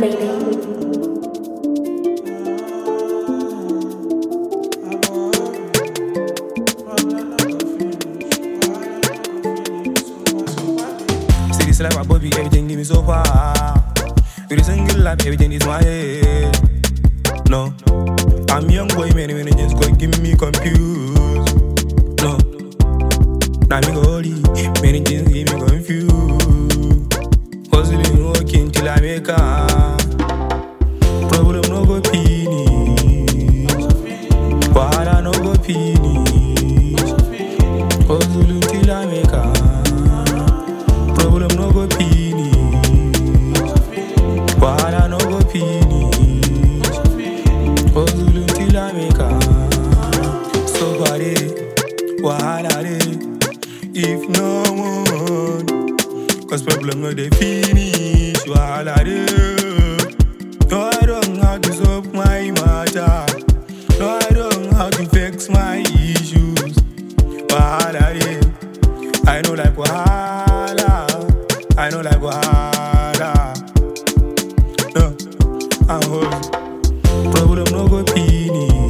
baby. See this life, my Bobby, everything give me so far. With a single life, everything is my head. No, I'm young boy, many many just go give me confused. No, now me go holy, many things give me confused. Hustling, working till I make a problem no go finish. Wahala no go finish. Hustling till I make a problem no go finish. Wahala no go finish. Hustle till I make am. So far dey, wahala dey. If no one, cause problem no dey finish. Wahala dey. No, I don't know how to solve my matter. No, I don't know how to fix my issues. Wahala dey. I know like wahala. I know like wahala. No, I'm home. Problem no go finish.